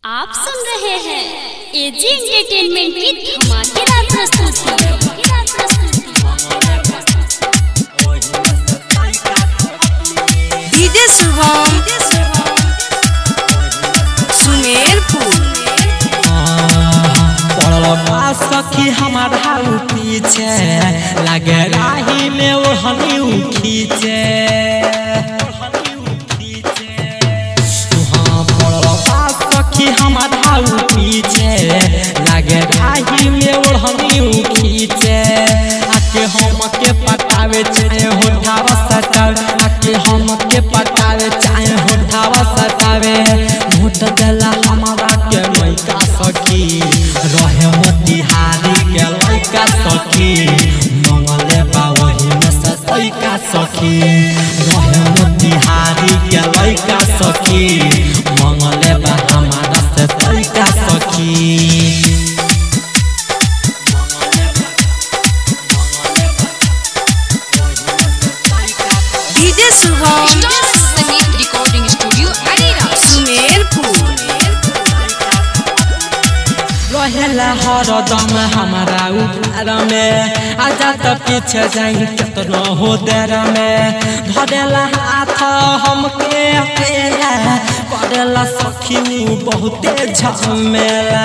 आप सुन रहे हैं एजी एंटरटेनमेंट की धमाकेदार प्रस्तुति डीजे शुभम सुमेरपुर पड़लबा सखी हमारा उ पीछे लगे राही में ओढ़नी उ खींचे हाँ पड़लबा सखी हमारा उ पीछे लगे राही में ओढ़नी उ खींचे आके हम के पटावे चाहे होठावा सटावे आके हम के पटावे चाहे होठावा सटावे मोट देला हमारा के मैका सखी रहे मोतिहारी के लैका सखी मंगले बा वही में से लैका सखी रहे मोतिहारी के लैका सखी मंगले बा हमारा से लैका सखी डीजे शुभम संगीत रिकॉर्डिंग स्टूडियो अरेरा सुमेरपुर रहेला हरदम हमारा उधार में आजा त पीछे जाई केतनो हो देर में धरेला हाथ हमके अकेला करेला सखी उ बहुते झमेला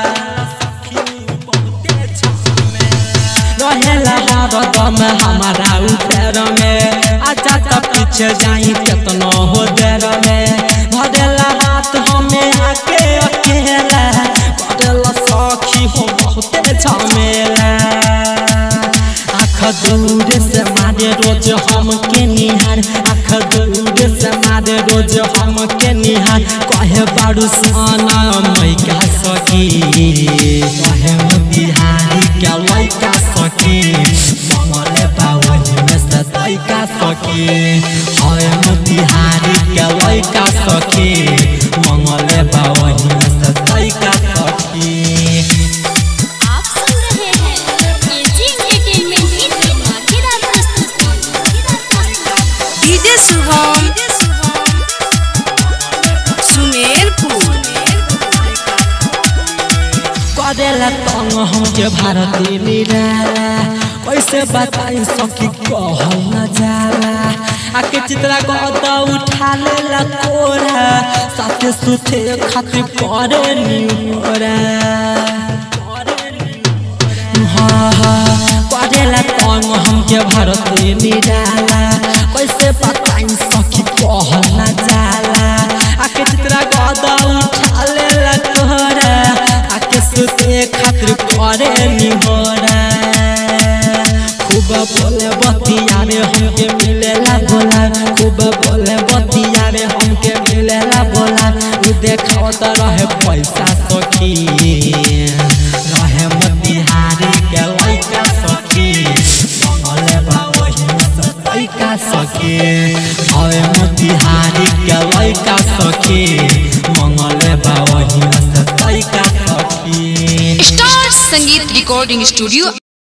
रहेला हरदम हमारा उधार में आजा त पीछे जाई केतनो हो देर में धरेला हाथ हमें आके अकेला करेला सखी हो बहुते झमेला आँख दूर से मारे रोज हम के निहार आँख दूर से मारे रोज हम के निहार कहे बारू साना मैका सखी कहे बिहारी के लैका सखी ममले बावनी में से लैका सखी है बिहारी के लैका सखी मंगले बावनी में से लैका सखी आप सुन रहे हैं एजी एंटरटेनमेंट की धमाकेदार प्रस्तुति डीजे शुभम सुमेरपुर करेला तंग हमके भारती निराला कैसे बताई सखी कहल न जाला आके चित्रा गद उठा लेला कोरा साथे सुथे खातिर करे नियोरा हाँ हाँ करेला तंग हमके भारती निराला कैसे बताई सखी कहल न जाला आके चित्रा गद उठा लेला कोरा आके सुते खातिर करे निहोरा खूब बोले बतिया रे हमके मिलेला बोला खूब बोले बतिया रे हमके मिलेला बोला उ देखाओ त रहे पैसा सखी रहे मोतिहारी के लैका सखी मंगले बा वही में से लैका सखी हवे मोतिहारी के लैका सखी मंगले बा वही में से लैका सखी स्टार संगीत रिकॉर्डिंग स्टूडियो